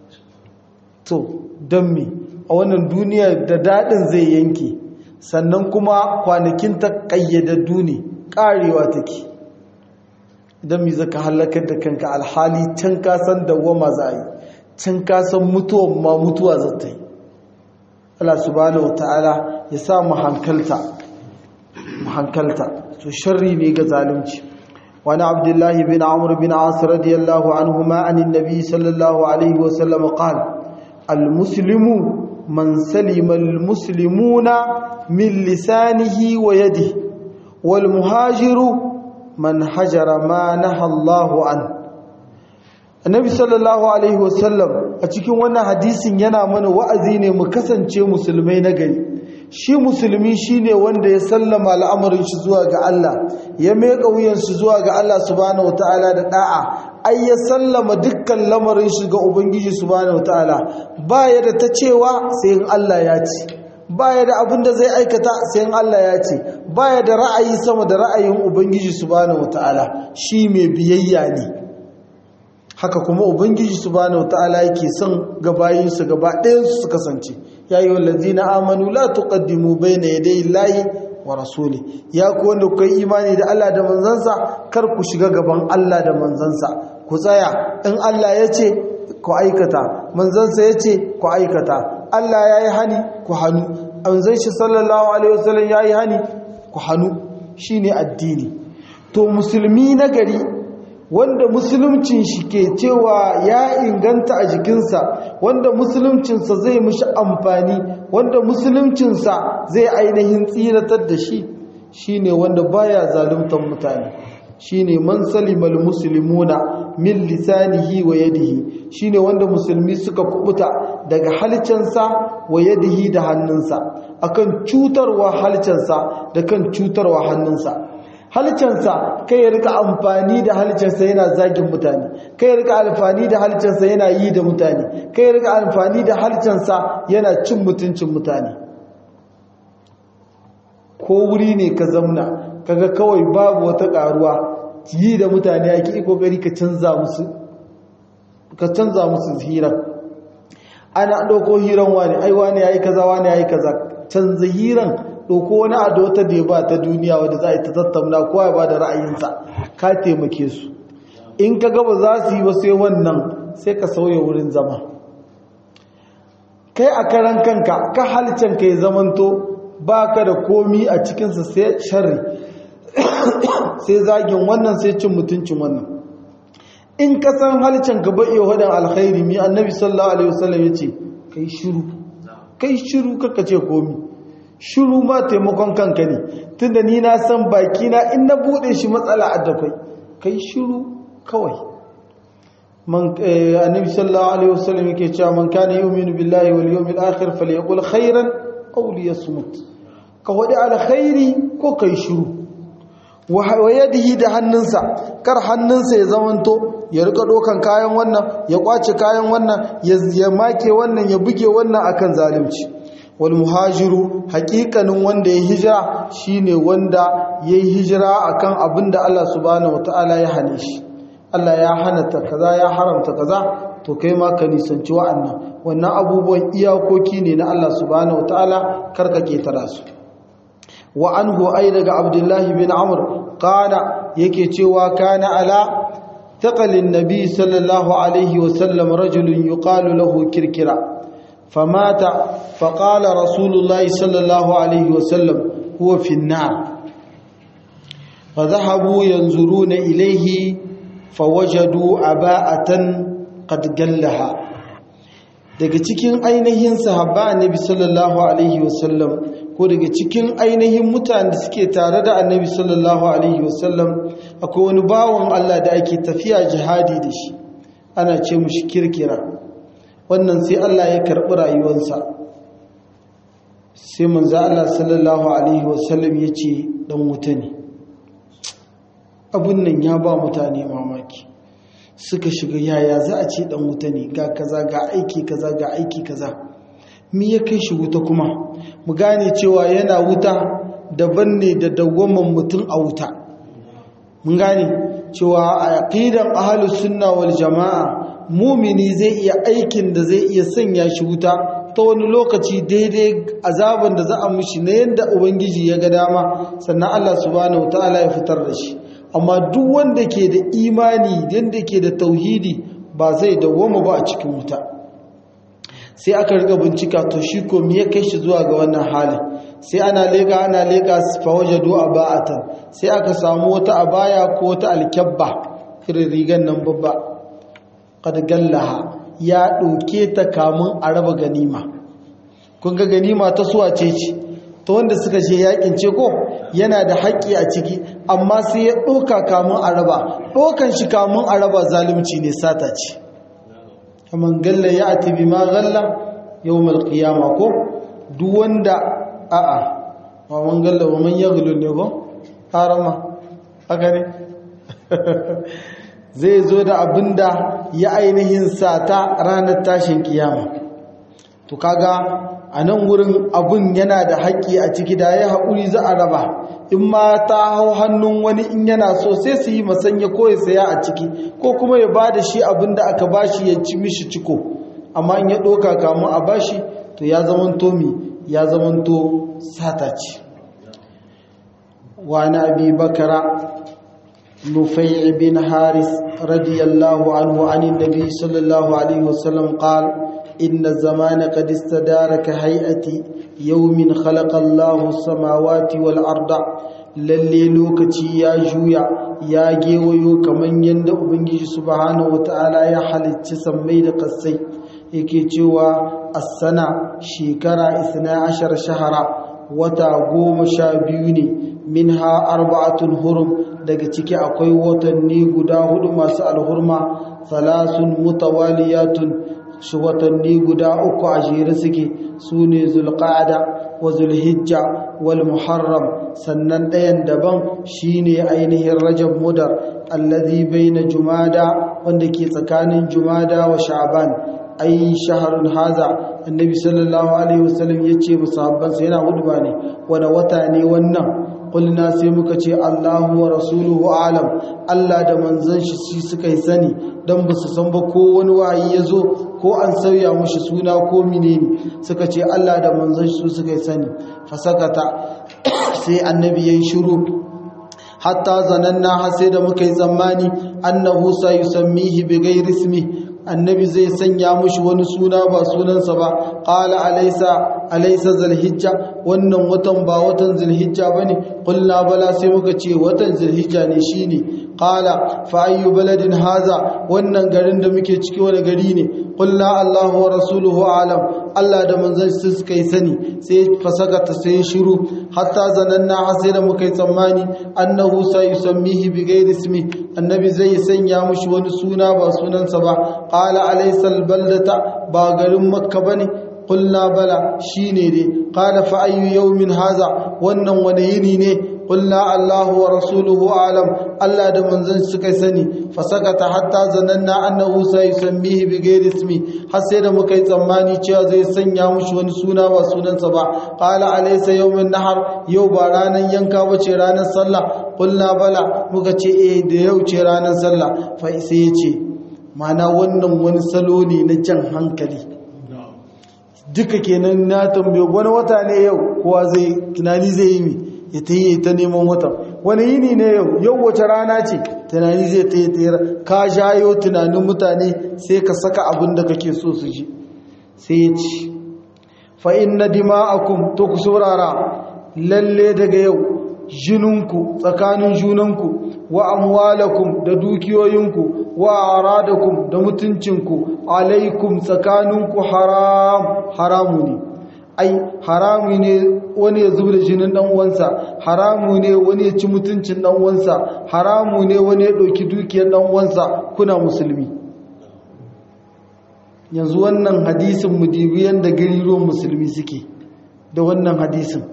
to don me a wannan duniya da daɗin zai yanke sannan kuma kwanakin ta ƙayyadaddu ne ƙarewa take idan mi zaka halakar da kanka alhali can kasan dawwama za a yi can kasan mutuwan ma mutuwa za ta yi Allah subhanahu wa ta'ala ya sa mu hankalta mu hankalta to sharri ne ga zalunci وعن عبد الله بن عمرو بن عاص رضي الله عنهما عن النبي صلى الله عليه وسلم قال المسلم من سلم المسلمون من لسانه ويده والمهاجر من هجر ما نهى الله عنه النبي صلى الله عليه وسلم a cikin wannan hadisin yana mana wa'azi ne mu kasance musulmai na gari shi musulmi shine wanda ya sallama al'amarin shi zuwa ga Allah ya meka wuyan shi zuwa ga Allah subhanahu wataala da da'a ai ya sallama dukkan lamarin shi ga ubangiji subhanahu wataala baya da ta cewa sai in Allah ya ce baya da abin da zai aikata sai in Allah ya ce baya da ra'ayi sama da ra'ayin ubangiji subhanahu wataala shi mai biyayya ne haka kuma ubangiji subhanahu wataala yake son gabayinsu gaba ɗayan su kasance ya yi wallazina amanu la tuqaddimu bayna yaday llahi wa rasuli ya ku wanda ku yi imani da Allah da manzansa kar ku shiga gaban Allah da manzansa ku tsaya in Allah ya ce ku aikata manzansa ya ce ku aikata Allah ya yi hani ku hannu manzan shi sallallahu alaihi wasallam ya yi hani ku hannu shine addini to musulmi na gari wanda musulumcin shi ke cewa ya inganta a jikinsa wanda musuluncinsa zai mishi amfani wanda musuluncinsa zai ainihin tsiratar da shi shine wanda baya zaluntar mutane shine man salimal muslimuna min lisanihi wa yadihi shine wanda musulmi suka kubuta daga halcansa wa yadihi da hannunsa akan cutarwa halcansa da kan cutarwa hannunsa halcansa kai ya rika amfani da halcansa yana zagin mutane kai ya rika amfani da halcansa yana yi da mutane kai ya rika amfani da halcansa yana cin mutuncin mutane ko wuri ne ka zamna kaga kawai babu wata karuwa yi da mutane ake yi kokari ka canza musu ka canza musu hiran ana ɗauko hiran wani ai wani yayi kaza wani yayi kaza canza hiran ɗauko wani ado ta da ba ta duniya wadda za a yi ta tattauna kowa ya ba da ra'ayinsa ka taimake su in ka gaba za su yi wasu yi wannan sai ka sauya wurin zama kai a karan kanka ka halicen ka ya zamanto ba ka da komi a cikinsa sai sharri sai zagin wannan sai cin mutuncin wannan in ka san halicen ka ba iya wadan alkhairi mi annabi sallallahu alaihi wasallam ya ce kai shiru kai shiru kaka ce komi shiru ma taimakon kanka ne tunda ni na san baki na in na bude shi matsala a dakwai kai shiru kawai man annabi sallallahu alaihi wasallam yake cewa man kana yu'minu billahi wal yawmil akhir falyaqul khairan aw liyasmut ka wadi alkhairi ko kai shiru wa yadihi da hannunsa kar hannunsa ya zamanto ya rika dokan kayan wannan ya kwace kayan wannan ya make wannan ya buge wannan akan zalunci wal muhajiru haƙiƙanin wanda ya hijira shine wanda ya yi hijira akan abin da Allah subhanahu wataala ya hane shi Allah ya hana ta kaza ya haramta kaza to kai ma ka nisanci wa'annan wannan abubuwan iyakoki ne na Allah subhanahu wataala karka ketara su wa anhu ay daga Abdullah bin Amr kana yake cewa kana ala taqalin nabi sallallahu alaihi wasallam rajulun yuqalu lahu kirkira فمات فقال رسول الله صلى الله عليه وسلم هو في النار فذهبوا ينظرون إليه فوجدوا عباءة قد قلها daga cikin ainihin sahabba annabi sallallahu alaihi wasallam ko daga cikin ainihin mutanen da suke tare da annabi sallallahu alaihi wasallam akwai wani bawon Allah da ake tafiya jihadi da shi ana ce mushi kirkira wannan sai Allah ya karɓi rayuwarsa sai manzo Allah sallallahu alaihi wasallam ya ce dan wuta ne abun nan ya ba mutane mamaki suka shiga yaya za a ce dan wuta ne ga kaza ga aiki kaza ga aiki kaza me ya kai shi wuta kuma mu gane cewa yana wuta daban ne da dawwaman mutum a wuta mun gane cewa a aqidan ahlus sunna wal jamaa mumini zai iya aikin da zai iya sanya shi wuta ta wani lokaci daidai azaban da za a mishi na yadda ubangiji ya ga dama sannan Allah subhanahu wataala ya fitar da shi amma duk wanda ke da imani yadda ke da tauhidi ba zai dawwama ba a cikin wuta sai aka riga bincika to shi ko me ya kai shi zuwa ga wannan halin sai ana leka ana leka fa wajadu aba'atan sai aka samu wata abaya ko wata alkyabba irin rigan nan babba qad gallaha ya ɗauke ta kamun a raba ganima kun ga ganima ta suwa ce ce ta wanda suka je yakin ce ko yana da haƙƙi a ciki amma sai ya ɗauka kamun a raba ɗaukan shi kamun a raba zalunci ne sata ce kaman galla ya ati bi ma galla yawmal qiyama ko duk wanda a'a wa man galla wa man yaghlu ne ko harama haka ne zai zo da abinda ya ainihin sata ranar tashin kiyama to kaga a nan wurin abun yana da haƙƙi a ciki da ya haƙuri za a raba in ma ta hau hannun wani in yana so sai su yi masanya ko ya saya a ciki ko kuma ya ba da shi abin da aka bashi ya ci mishi ciko amma in ya ɗoka kamun a bashi to ya zamanto mi ya zamanto sata ce wa na abi bakara nufai bin haris radiyallahu anhu anin nabi sallallahu alaihi wasallam qala إن الزمان قد استدار كهيئة يوم خلق الله السماوات والأرض lalle lokaci ya juya ya gewayo kaman yadda ubangiji subhanahu wataala ya halicci sammai da kassai yake cewa as-sana shekara 12 shahara wata goma sha biyu ne minha arba'atun hurum daga ciki akwai watanni guda hudu masu alhurma thalathun mutawaliyatun shi watanni guda uku a jere suke su ne zulqa'ada wa zulhijja wal muharram sannan ɗayan daban shine ainihin rajab mudar allazi baina jumada wanda ke tsakanin jumada wa sha'ban ai shaharun haza annabi sallallahu alaihi wasallam yace musabbansa yana hudba ne wani wata ne wannan kulna sai muka ce Allahu wa rasuluhu alam Allah da manzon shi suka yi sani dan ba su san ba ko wani wayi ya zo ko an sauya mushi suna ko menene suka ce Allah da manzon shi suka yi sani fasakata sai annabi yayin shiru hatta zananna har sai da muka yi tsammani annahu sayusammihi bighairi ismi annabi zai sanya mushi wani suna ba sunansa ba qala alaysa alaysa zulhijja wannan watan ba watan zulhijja bane qulna bala sai muka ce watan zulhijja ne shine qala fa ayyu baladin haza wannan garin da muke ciki wani gari ne qulna allahu wa rasuluhu alam allah da manzon su suka yi sani sai fasakata sai shiru hatta zananna har sai da muka yi tsammani annahu sayusammihi bighairi ismi annabi zai sanya mushi wani suna ba sunansa ba qala alaysa albaldata ba garin makka bane qulna bala shine dai qala fa ayyu yawmin haza wannan wani yini ne qulna allahu wa rasuluhu alam allah da manzon suka sani fasakata hatta zananna annahu sayusammihi bighairi ismi har sai da muka yi tsammani cewa zai sanya mushi wani suna ba sunansa ba qala alaysa yawmin nahar yau ba ranan yanka bace ranar sallah qulna bala muka ce eh da yau ce ranar sallah fa sai ya ce mana wannan wani salo ne na jan hankali duka kenan na tambaye wani wata ne yau kowa zai tunani zai yi mi ya ta yi ta neman wata wani yini ne yau yau wace rana ce tunani zai ta yi ta ka shayo tunanin mutane sai ka saka abin da kake so su ji sai ya ci fa'in na dima'akum to ku saurara lalle daga yau jininku tsakanin junanku wa amwalakum da dukiyoyinku wa aradakum da mutuncinku alaikum tsakaninku haram haramu ne ai haramu ne wani ya zuba da jinin dan uwansa haramu ne wani ya ci mutuncin dan uwansa haramu ne wani ya ɗauki dukiyar dan uwansa kuna musulmi yanzu wannan hadisin mudibiyan da gariruwan musulmi suke da wannan hadisin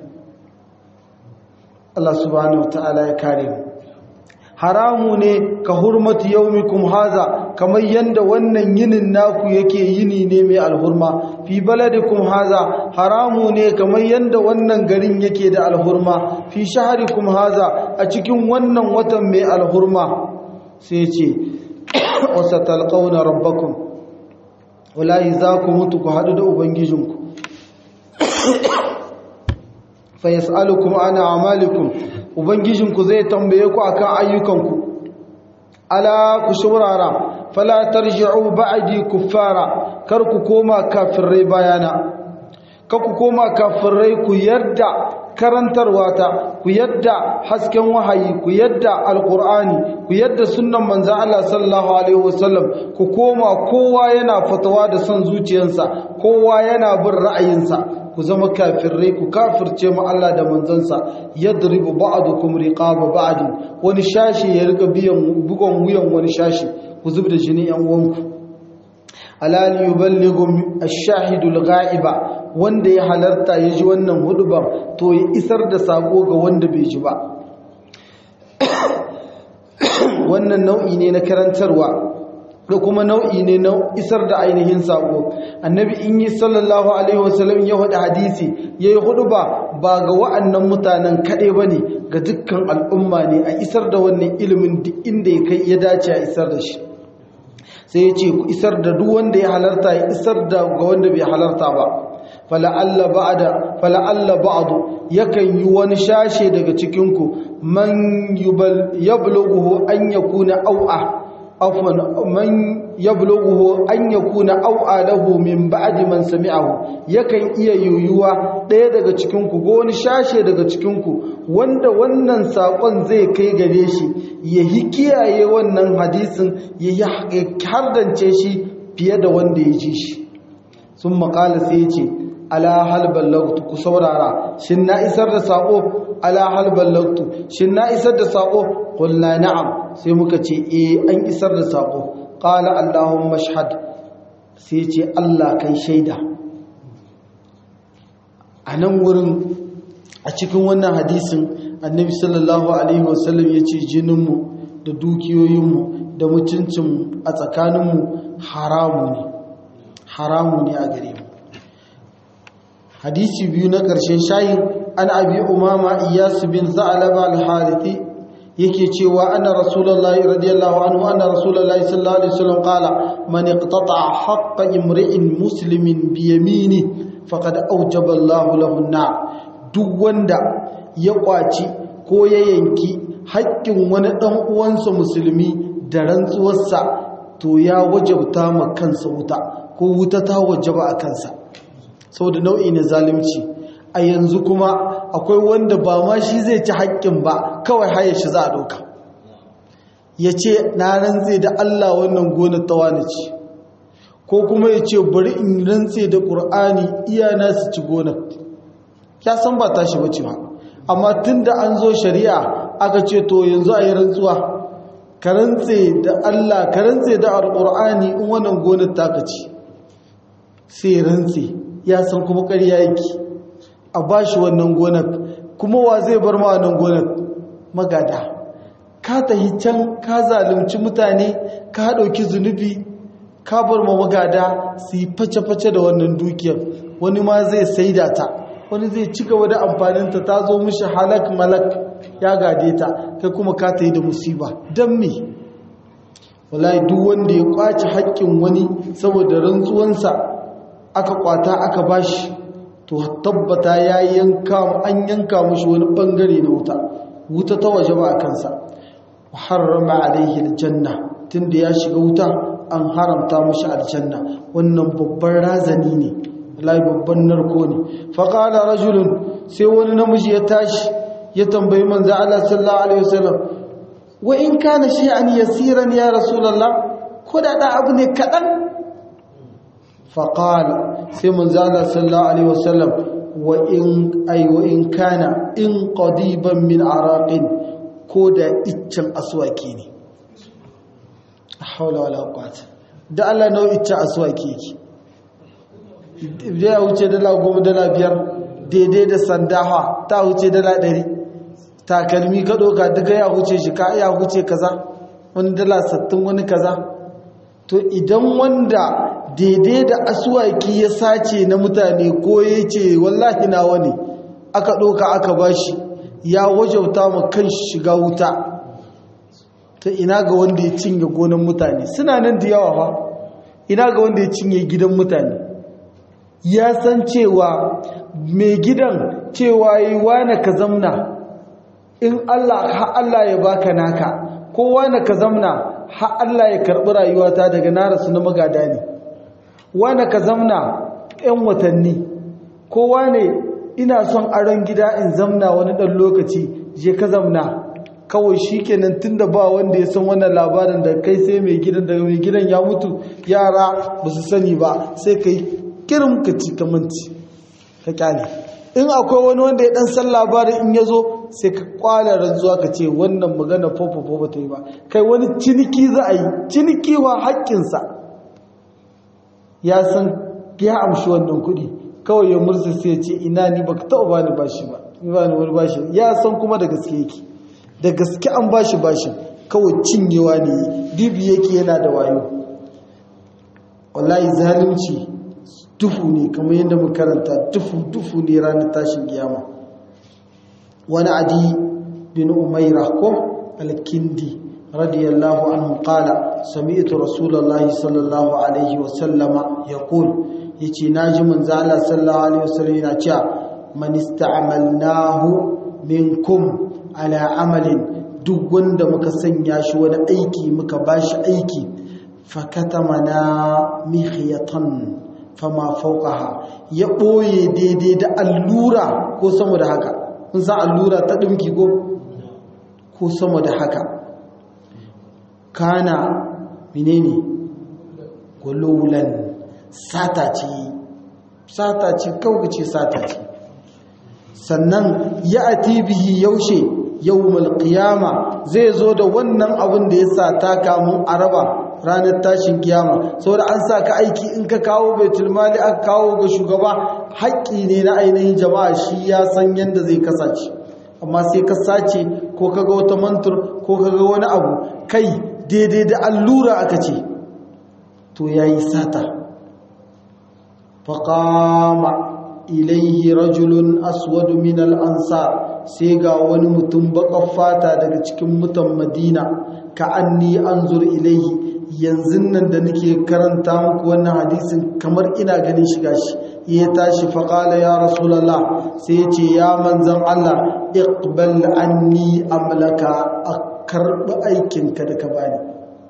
Allah subhanahu wataala ya kare mu haramu ne ka hurmatu yaumikum haza kamar yanda wannan yinin naku yake yini ne mai alhurma fi baladikum haza haramu ne kamar yanda wannan garin yake da alhurma fi shaharikum haza a cikin wannan watan mai alhurma sai ce wasa talqauna rabbakum wallahi za ku mutu ku haɗu da ubangijinku fa yas'alukum ana amalikum ubangijinku zai tambaye ku akan ayyukanku ala ku shurara fala tarji'u ba'di kuffara kar ku koma kafirai bayana kar ku koma kafirai ku yarda karantarwa ta ku yadda hasken wahayi ku yadda alqur'ani ku yadda sunnan manzon Allah sallallahu alaihi wasallam ku koma kowa yana fatawa da son zuciyarsa kowa yana bin ra'ayinsa ku zama kafirai ku kafirce mu Allah da manzansa yadribu ba'dukum riqaba ba'd wani shashi ya rika biyan bugon wuyan wani shashi ku zubda jini yan uwanku alal yuballighu ash-shahidul ghaiba wanda ya halarta ya ji wannan hudubar to ya isar da sako ga wanda bai ji ba wannan nau'i ne na karantarwa da kuma nau'i ne na isar da ainihin sako annabi in yi sallallahu alaihi wasallam ya hudu hadisi ya yi hudu ba ba ga wa'annan mutanen kaɗai ba ne ga dukkan al'umma ne a isar da wannan ilimin duk inda ya kai ya dace a isar da shi sai ya ce ku isar da duk wanda ya halarta ya isar da ga wanda bai halarta ba fala'alla ba'da fala'alla ba'du yakan yi wani shashe daga cikin ku man yablughu an yakuna au'a afwan man yablughu an yakuna au'a lahu min ba'di man sami'ahu yakan iya yuyuwa ɗaya daga cikin ku ko wani shashe daga cikin ku wanda wannan sakon zai kai gare shi ya yi kiyaye wannan hadisin ya hardance shi fiye da wanda ya ji shi sun makala sai ce ala hal ballagtu ku saurara shin na isar da sako ala hal ballagtu shin na isar da sako qulna na'am sai muka ce eh an isar da sako qala allahumma shahad sai ce Allah kai shaida a nan wurin a cikin wannan hadisin annabi sallallahu alaihi wasallam ya ce jininmu da dukiyoyinmu da mutuncinmu a tsakaninmu haramu ne haramu ne a gare mu hadisi biyu na ƙarshen shayin an abi umama iyasu bin za'alaba al-harithi yake cewa anna rasulullahi radiyallahu anhu anna rasulullahi sallallahu alaihi wasallam qala man iqtata'a haqqa imri'in muslimin bi yamini faqad awjaba Allahu lahu an duk wanda ya kwaci ko ya yanki haƙƙin wani ɗan uwansa musulmi da rantsuwarsa to ya wajabta ma kansa wuta ko wuta ta wajaba a kansa saboda nau'i na zalunci a yanzu kuma akwai wanda ba ma shi zai ci haƙƙin ba kawai haye shi za a ɗauka ya ce na rantse da Allah wannan gonar tawana ce ko kuma ya ce bari in rantse da ƙur'ani iyana su ci gonar ya san ba tashi bace ba amma tun da an zo shari'a aka ce to yanzu a yi rantsuwa ka rantse da Allah ka rantse da alƙur'ani in wannan gonar taka ce sai rantse ya san kuma ƙarya yake a ba shi wannan gonar kuma wa zai bar ma wannan gonar magada ka tahi can ka zalunci mutane ka ɗauki zunubi ka bar ma magada su yi face-face da wannan dukiyar wani ma zai saida ta wani zai ci gaba da amfaninta ta zo mishi halak malak ya gade ta kai kuma ka ta yi da musiba don me wallahi duk wanda ya kwaci haƙƙin wani saboda rantsuwansa aka kwata aka bashi to tabbata ya yanka an yanka mushi wani bangare na wuta wuta ta waje ba a kansa harrama alaihi aljanna tunda ya shiga wuta an haramta mushi aljanna wannan babban razani ne wallahi babban narko ne fa qala rajulun sai wani namiji ya tashi ya tambayi manzo Allah sallallahu alaihi wasallam wa in kana shay'an yasiran ya rasulullah ko da da abu ne kadan fa qala sai manzo Allah sallallahu alaihi wasallam wa in ay wa in kana in qadiban min araqin ko da iccen aswaki ne hawla wala quwwata da Allah nau iccen aswaki yake ya wuce dala goma dala biyar daidai da sandawa ta wuce dala ɗari takalmi ka ɗoka duka ya wuce shi ka ya wuce kaza wani dala sattin wani kaza to idan wanda daidai da asuwaki ya sace na mutane ko ya ce wallahi na wani aka ɗoka aka bashi ya wajauta ma kan shiga wuta ta ina ga wanda ya cinye gonan mutane suna nan da yawa ba ina ga wanda ya cinye gidan mutane ya san cewa mai gidan cewa yi wane ka zamna in Allah ha Allah ya baka naka ko wane ka zamna ha Allah ya karɓi rayuwata daga na rasu na magada ne wane ka zamna 'yan watanni ko wane ina son aron gida in zamna wani ɗan lokaci je ka zamna kawai shi kenan tun da ba wanda ya san wannan labarin da kai sai mai gidan da mai gidan ya mutu yara ba su sani ba sai ka yi kirin ka ci ka manci ka kyale in akwai wani wanda ya dan san labarin in ya zo sai ka kwala rantsuwa ka ce wannan magana fofofo ba ta yi ba kai wani ciniki za a yi ciniki wa haƙƙinsa ya san ya amshi wannan kuɗi kawai ya murza sai ya ce ina ni baka taɓa bani bashi ba ni bani wani bashi ya san kuma da gaske yake da gaske an bashi bashin kawai cinyewa ne dibi yake yana da wayo wallahi zalunci dufu ne kamar yadda mu karanta dufu dufu ne ranar tashin kiyama wani adi bin umaira ko alkindi radiyallahu anhu qala sami'tu rasulullahi sallallahu alaihi wa sallama yaqul yace naji manzo Allah sallallahu alaihi wa sallam yana cewa man ista'malnahu minkum ala amalin duk wanda muka sanya shi wani aiki muka bashi aiki fakatamana mihyatan fama fauqaha ya boye daidai da allura ko sama da haka kun san allura ta dinki ko ko sama da haka kana menene gululan sata ce sata ce kaugace sata ce sannan ya ati bihi yaushe yawmul qiyama zai zo da wannan abin da ya sata kamun araba ranar tashin kiyama saboda an sa ka aiki in ka kawo baitul mali aka kawo ga shugaba haƙƙi ne na ainihin jama'a shi ya san yadda zai kasance amma sai ka sace ko ka ga wata mantur ko ka ga wani abu kai daidai da allura aka ce to yayi sata faqama ilaihi rajulun aswadu min al-ansar sai ga wani mutum baƙar fata daga cikin mutan madina ka anni anzur ilaihi yanzu nan da nake karanta muku wannan hadisin kamar ina ganin shiga shi ya tashi faƙala ya rasulallah sai ya ce ya manzan Allah iqbal anni amlaka a karɓi aikinka da ka bani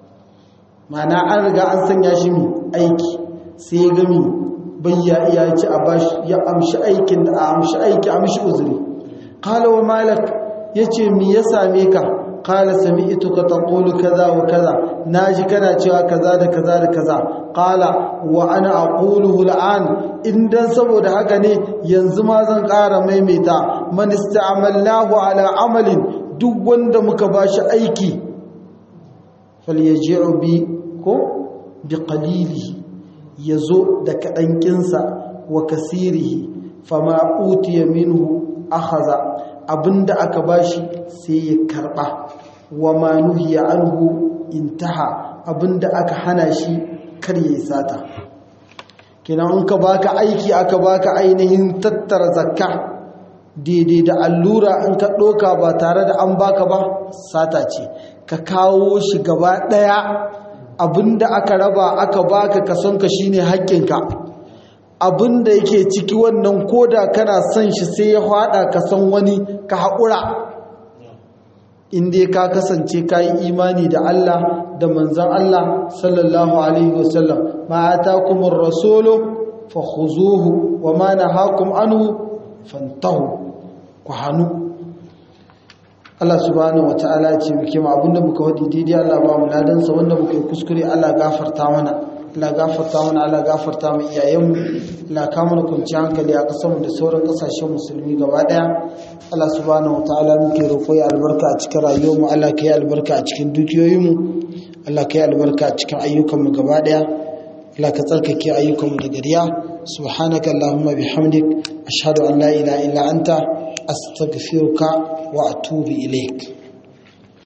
mana an riga an sanya shi mi aiki sai ya gami bayya iya ci a bashi ya amshi aikin da a amshi aiki amshi uzuri qala wa malak yace me ya same ka qala sami'tuka taqulu kaza wa kaza naji kana cewa kaza da kaza da kaza qala wa ana aquluhu al'an indan saboda haka ne yanzu ma zan ƙara maimaita man ista'malnahu ala amalin duk wanda muka bashi aiki falyaji'u bi ko bi qalilihi yazo da kadankinsa wa kasirihi fama utiya minhu akhadha abinda aka bashi sai ya karba wa ma nuhiya anhu intaha abinda aka hana shi kar yayi sata kenan in ka baka aiki aka baka ainihin tattara zakka daidai da allura in ka doka ba tare da an baka ba sata ce ka kawo shi gaba daya abinda aka raba aka baka kasonka shine haƙƙinka abinda yake ciki wannan koda kana son shi sai ya hada ka san wani ka haƙura inda ka kasance ka yi imani da Allah da manzan Allah sallallahu alaihi wasallam ma atakumur rasulu fakhuzuhu wa ma nahakum anhu fantahu ku hanu Allah subhanahu wataala ce muke ma abinda muka wadi daidai Allah ba mu ladan sa wanda muka yi kuskure Allah gafarta mana Allah gafarta mana Allah gafarta mu iyayenmu Allah ka mana kunci hankali a kasar mu da sauran kasashen musulmi gaba daya Allah subhanahu wataala muke roƙo ya albarka a cikin rayuwarmu Allah ka yi albarka a cikin dukiyoyinmu Allah ka yi albarka a cikin ayyukanmu gaba daya Allah ka tsarkake ayyukanmu da gariya subhanaka allahumma bihamdik ashhadu an la ilaha illa anta astaghfiruka wa atubu ilaik